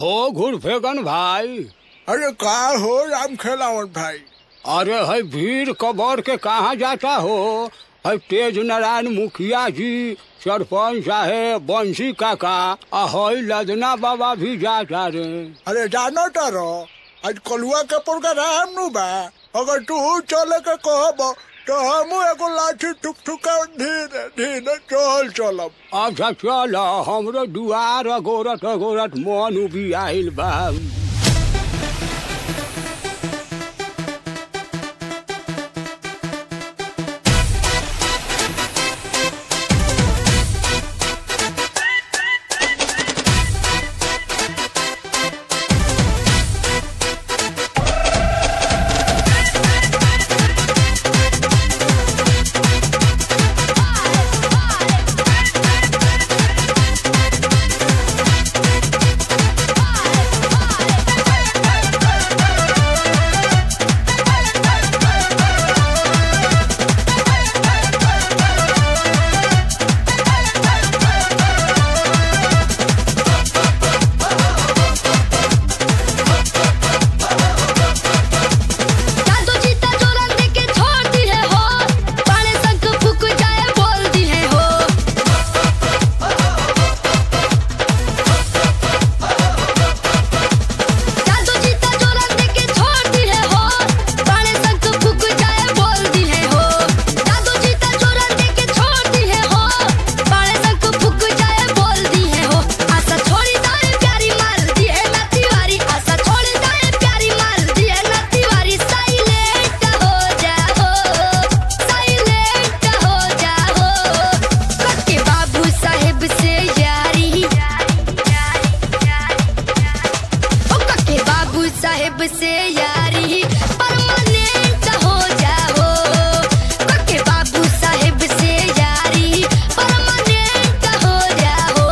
हो घुरफेगन भाई अरे का हो राम खेलावन भाई अरे है भीड़ कबर के कहाँ जाता हो है तेज नारायण मुखिया जी सरपंच साहेब बंसी काका आ है लदना बाबा भी जाता रे अरे जानो तारो आज कलुआ के प्रोग्राम नु बा अगर तू चले के कहब तो हम एगो लाठी ठुक ठुका धीरे धीरे चल चलब अच्छा चल हमरो दुआर अगोरत अगोरत मन उबी आइल बा जादू जीता चोरन दे के छोड़ दी है हो पाने संग फूक जाए बोल दी है हो जादू जीता चोरन दे के छोड़ दी है हो पाने संग फूक जाए बोल दी है हो जादू जीता चोरन दे के छोड़ दी है हो पाने संग फूक जाए बोल दी है हो आशा छोड़ी दाए प्यारी मार दी है ना तिवारी आशा छोड़ी दाए प्यारी मार दी है ना तिवारी साइलेंट हो जाओ साइलेंट हो जाओ कके बाबू साहेब से यारी ओ कके बाबू साहेब से यारी परमानेंट हो जाओ कके बाबू साहेब से यारी परमानेंट हो जाओ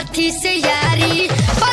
कथी से यारी